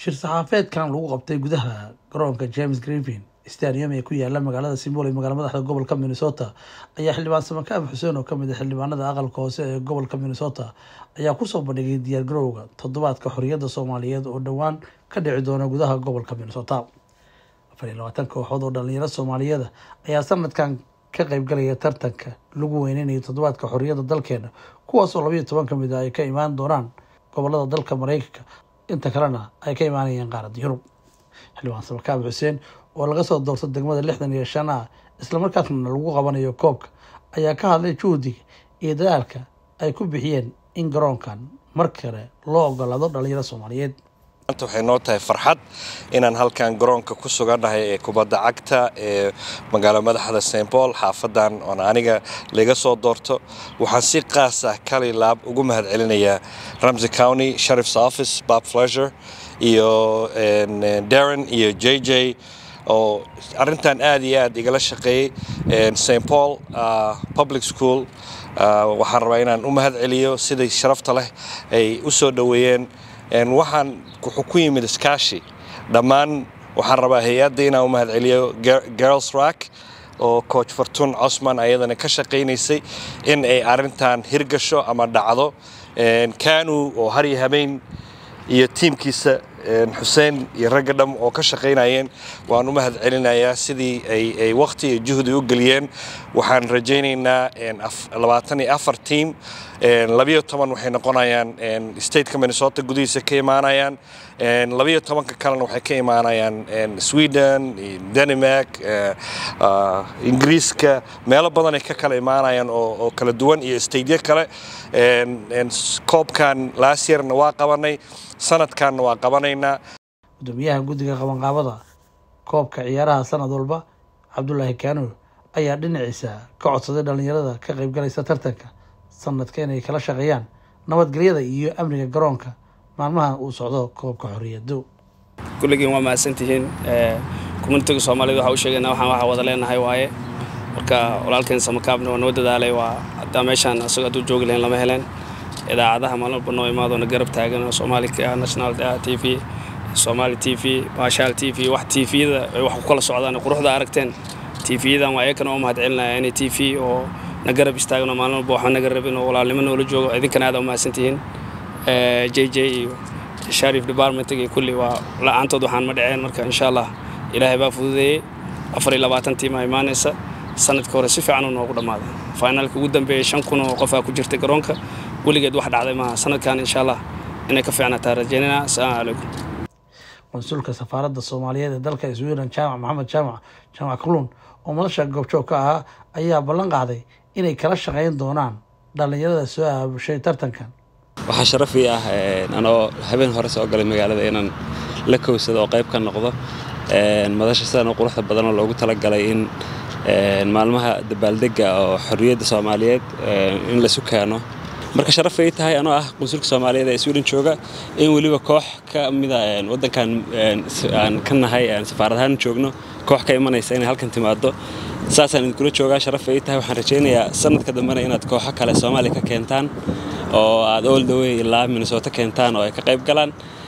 shir saxaafeedkan lagu qabtay gudaha garoonka james grevin stadium ee ku yaala magaalada simbol ee magaala madaxda gobolka minnesota ayaa xildhibaan samakaab xuseen oo kamid a xildhibaanada aqalka hoose ee gobolka minnesota ayaa kusoo bandhigay diyaargarowga toddobaadka xorriyadda soomaaliyeed oo dhowaan ka dhici doona gudaha gobolka minnesota afar iyo labaatan kooxood oo dhalinyaro soomaaliyeeda ayaa sanadkan ka qeybgalaya tartanka lagu weyneynayo toddobaadka xorriyadda dalkeena kuwaasoo labayo toban ka mid a ay ka imaan doonaan gobolada dalka mareykanka inta kalena ay ka imaanayeen qaaradda yurub xildhibaan samakaab xuseen oo laga soo doorto degmada lixdan iyo shan ah islamarkaasna lagu qabanayo koobka ayaa ka hadlay juhdiga iyo dadaalka ay ku bixiyeen in garoonkan mar kale loo ogolaado dhalinyaro soomaaliyeed maanta waxay noo tahay farxad inaan halkan garoonka ku sugannahay ee kubadda cagta ee magaalo madaxda st paul xaafadan oon aniga laga soo doorto waxaan si qaas ah kali laab ugu mahad celinayaa ramsey county sheriff's office bob fleasure iyo darren iyo j j oo arrintan aad iyo aad igala shaqeeyey st paul public school waxaan rabaa inaan u mahad celiyo siday sharafta leh ay u soo dhoweeyeen waxaan wuxuu ku yimid iskaashi dhammaan waxaan rabaa hay-adda inaan u mahad celiyo girls rack oo coach fartun cosman ayadana ka shaqaynaysay in ay arrintan hirgasho ama dhacdo kanu oo har iyo habeen iyo tiimkiisa xuseen iyo ragga dham oo ka shaqaynayeen waan u mahad celinayaa sidii ay waqti iyo juhdi u geliyeen waxaan rajaynaynaa labaatan iyo afar tiim labiyo toban waxay noqonayaan stateka minnesota gudihiisa ka imaanayaan labiyo tobanka kalena waxay ka imaanayaan sweden denmark ingiriiska meelo badanay ka kala imaanayaan oo kala duwan iyo statyo kale koobkan last yearna waa qabanay sanadkanna waa qabanaynaa gudoomiyaha guddiga qabanqaabada koobka ciyaaraha sanad walba cabdulaahi kaano ayaa dhinaciisa ka codsaday dhalinyarada ka qaybgalaysa tartanka sanadka inay kala shaqeeyaan nabadgelyada iyo amniga garoonka maalmahan uu socdo koobka xorriyado kulligiin waa mahadsantihiin communitiga soomaaliyed waxaa u sheegayna waxaan waxaa wada leenahay waaye marka walaalkeen samakaabna waa noo dadaalay waa haddaa meeshaan asagoo hadduu joogi lahayn lama heleen idaacadaha maalin walba noo imaadoona garab taagan oo soomaali national t v soomaali t v baashaal t v wax t vyada ay wax ku kala socdaan quruxda aragteen t vyadan waa iyakana oo mahad celinaya inay t v oo na garab istaagno maalin walba waxba naga rabin oo walaalnimo noola joogo idinkana aad u mahadsantihiin j j iyo sharif departmentiga iyo kulli waa la-aantood waxaan ma dhaceen marka insha allah ilaahay baa fududeeyey afar iyo labaatan tiimaa imaanaysa sanadka hore si fiican uu noogu dhammaaday finaalka ugu dambeeyey shan kun oo qofaa ku jirta garoonka weligeed wax dhacday maaha sanadkan insha allah inay ka fiicnataa rajaynana asalaamu calaykum konsulka safaaradda soomaaliyeed ee dalka sweden jaamac maxamed jaamac jaamac kaluun oo madasha goobjoog ka ahaa ayaa ballan qaaday inay kala shaqayn doonaan dhallinyarada soo aabushay tartankan waxaa sharaf ii ah anoo habeen hore soo galay magaalada inaan la kowsado oo qayb ka noqdo madasha sidan u quruxda badan oo loogu talagalay in maalmaha dabaaldega oo xorriyadda soomaaliyeed in laisu keeno marka sharaf ay tahay anoo ah qunsulka soomaaliyeed ee sweden jooga in weliba koox ka mida waddankan aan ka nahay safaarad ahaan joogno koox ka imanaysa inay halkan timaado saasaan idinkula joogaa sharaf ay tahay waxaan rajaynayaa sanadka dambena inaad kooxo kale soomaaliya ka keentaan oo aad all the way ilaa minnesota keentaan oo ay ka qayb galaan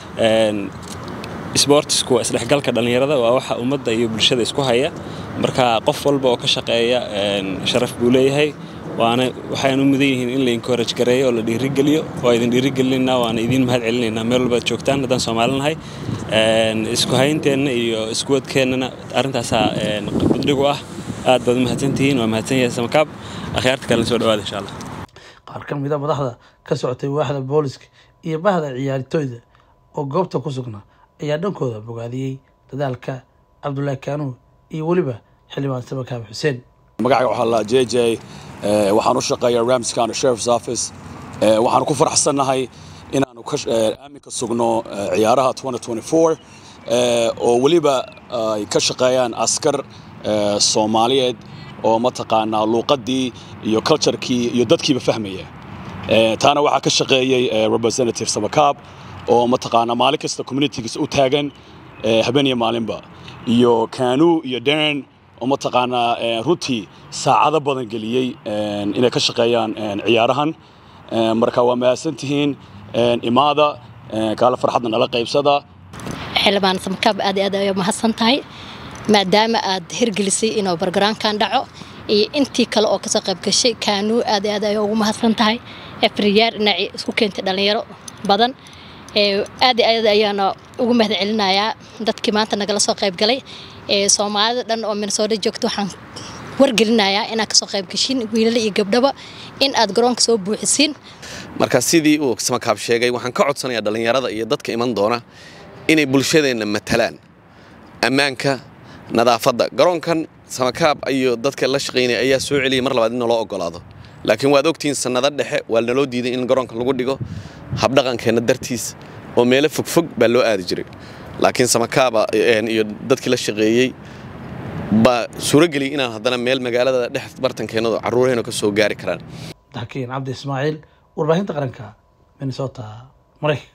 sbortisku waa isdhexgalka dhallinyarada waa waxa ummadda iyo bulshada isku haya marka qof walba oo ka shaqeeya sharaf buu leeyahay waana waxaynu mudan yihiin in la encourage gareeyo oo la dhiirigeliyo waa idin dhiirigelinayna waana idiin mahad celinaynaa meel walba ad joogtaan haddaan soomaalinahay isku haynteenna iyo iskuwadkeennana arrintaasaa badhigu ah aad baad u mahadsantihiin waa mahadsan yahay samakaab akhyaarta kalena soo dhawaada insha allah qaar ka mida madaxda ka socotay waaxda booliska iyo bahda ciyaartooyda oo goobta ku sugnaa ayaa dhankooda bogaadiyey dadaalka cabdulaahi kaanuun iyo weliba xildhibaan samakaab xuseen magacayga waxaa la j j waxaan u shaqeeyaa rams county sheriff's office waxaanu ku faraxsannahay inaanu aaminka sugno ciyaaraha oo weliba ay ka shaqeeyaan askar soomaaliyeed oo mataqaanaa luuqaddii iyo culturekii iyo dadkiiba fahmaya taana waxaa ka shaqeeyey representative samakaab oo mataqaanaa maalin kasta communitygiisa u taagan habeen iyo maalinba iyo kanuu iyo daren oo mataqaanaa runtii saacado badan geliyey inay ka shaqeeyaan ciyaarahan marka waa mahadsantihiin imaada kaala farxadna nala qaybsada xildhibaan samakaab aad iyo aad ay mahadsan tahay maadaama aad hirgelisay inuu bargaraankan dhaco iyo intii kale oo kasoo qayb gashay kaanuu aad iyo aad ay ugu mahadsan tahay efriyaar dhinacii isku keentay dhalinyaro badan aad iyo aad ayaana ugu mahad celinayaa dadkii maanta nagala soo qayb galay soomaalida dhan oo minnesota joogta waxaan wargelinayaa inaad kasoo qayb gashiin wiilala iyo gabdhaba in aad garoonka soo buuxisiin marka sidii uu samakaab sheegay waxaan ka codsanayaa dhallinyarada iyo dadka iman doona inay bulshadeenna matalaan ammaanka nadaafadda garoonkan samakaab iyo dadka la shaqaynaya ayaa soo celiyay mar labaad in naloo ogolaado laakiin waad ogtihiin sannado dhexe waa naloo diiday in garoonka lagu dhigo habdhaqankeenna dartiis oo meelo fogfog baa loo aadi jiray laakiin samakaaba iyo dadkii la shaqeeyey baa suurageliyay inaan haddana meel magaalada dhex bartankeennadu carruuraheennu ka soo gaari karaan dakiin cabdi ismaaciil warbaahinta qaranka minnesota maraykanka